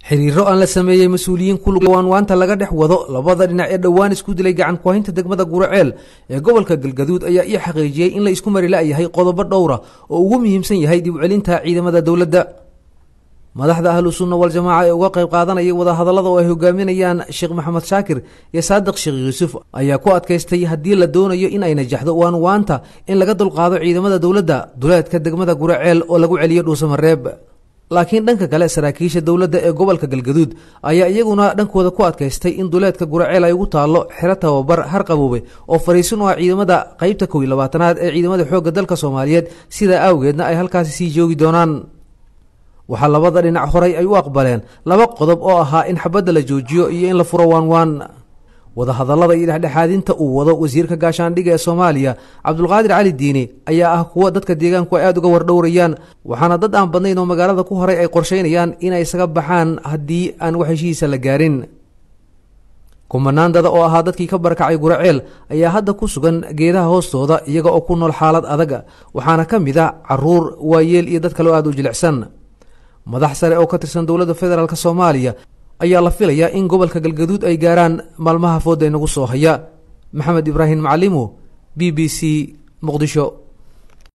xiriiro aan la sameeyey mas-uuliyiin kulwaanwaanta laga dhex wado labada dhinac ee dhowaan isku dilay gacan kuhaynta degmada guraceel ee gobolka galgaduud ayaa ii xaqiijiyey in la isku mari la-yahay qodobo dhowra oo ugu muhiimsan yahay dib celinta ciidamada dowladda madaxda ahlu sunna waljamaaca ee uga qayb qaadanaya wadahadallada oo ay hogaaminayaan sheekh maxamed shaakir iyo saadiq sheekh yuusuf ayaa ku adkaystay haddii la doonayo in ay najaxdo waanwaanta in laga dulqaado ciidamada dowladda duleedka degmada guraceel oo lagu celiyo dhuusamareeb laakiin dhanka kale saraakiisha dowladda ee gobolka galgaduud ayaa iyaguna dhankooda ku adkaystay in duleedka guraceel ay ugu taallo xero tababar harqaboobe oo fariisin u ah ciidamada qeybta kow iyo labaatanaad ee ciidamada xoogga dalka soomaaliyeed sidaa awgeedna ay halkaasi sii joogi doonaan waxaa labada dhinac horay ay u aqbaleen laba qodob oo ahaa in xabadda la joojiyo iyo in la furo waanwaan wadahadallada iyo dhexdhexaadinta uu wado wasiirka gaashaandhiga ee soomaaliya cabdulqaadir cali diini ayaa ah kuwa dadka deegaanku ay aada uga wardhowrayaan waxaana dad aan badnayn oo magaalada ku horay ay qorsheynayaan inay isaga baxaan haddii aan wax heshihiisa la gaarin kumanaandada oo ahaa dadkii ka barakacay guraceel ayaa hadda ku sugan geedaha hoostooda iyaga oo ku nool xaalad adag waxaana ka mid a caruur waayeel iyo dad kaleo aada u jilicsan madax sare oo ka tirsan dowladda federaalk soomaaliya ayaa la filayaa in gobolka galgaduud ay gaaraan maalmaha fooda inagu soo haya maxamed ibraahim macalimo b b c muqdisho